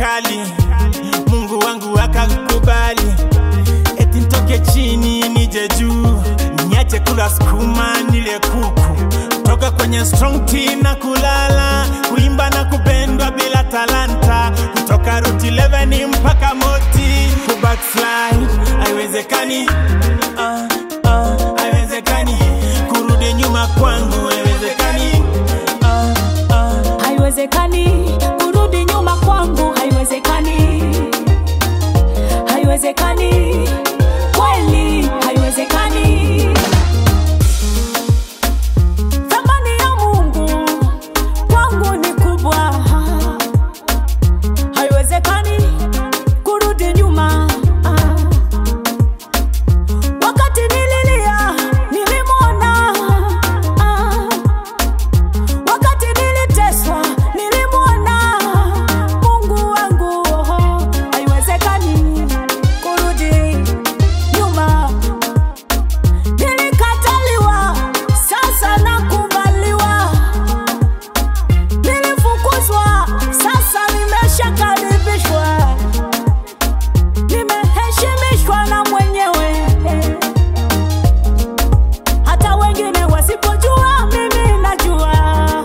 kali, Mungu wangu akakubali, eti nitoke chini nije juu, niache kula sukuma nile kuku, toka kwenye strong team na kulala, kuimba na kupendwa bila talanta, kutoka route 11 mpaka moti, kubackslide haiwezekani, ah, ah, haiwezekani, kurudi nyuma kwangu haiwezekani, ah, ah. haiwezekani kurudi nyuma kwangu haiwezekani haiwezekani kweli haiwezekani thamani ya mungu kwangu ni kubwa haiwezekani kurudi nyuma wakati nililia nilimwona wakati niliteswa nilimwona mungu wangu oho, haiwezekani kurudi nyuma nilikataliwa sasa nakubaliwa nilifukuzwa sasa nimeshakaribishwa nimeheshimishwa na mwenyewe hata wengine wasipojua mimi najua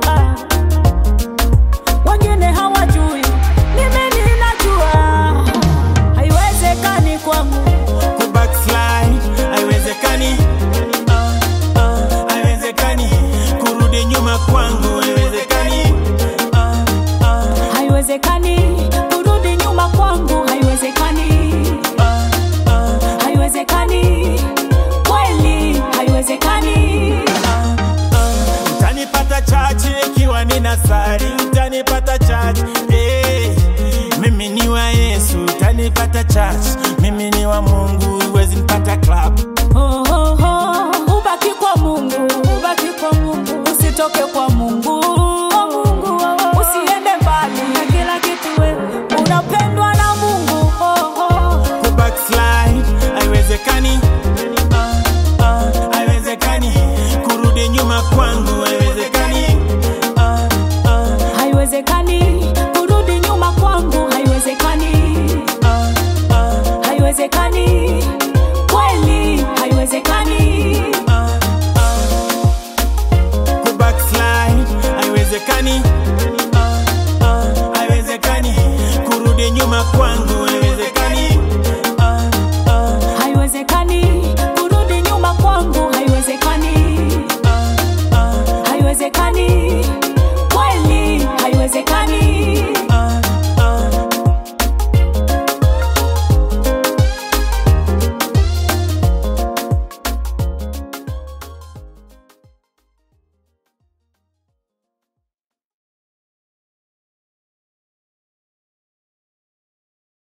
wengine hawajui mimi ninajua haiwezekani kwangu kubackslide haiwezekani, ah, ah, haiwezekani, kurudi nyuma kwangu haiwezekani, ah, ah, haiwezekani kurudi nyuma kwangu haiwezekani ah, ah, haiwezekani kweli haiwezekani utanipata chachi ikiwa nina sari, utanipata chachi hey, mimi ni wa Yesu, utanipata chachi, mimi ni wa Mungu, huwezi nipata club Oh, oh, oh. ubaki kwa mungu ubaki kwa mungu usitoke kwa mungu usiende mbali na kila kitu wewe unapendwa na mungu oh, oh. kubackslide haiwezekani, ah, ah, haiwezekani, kurudi nyuma kwangu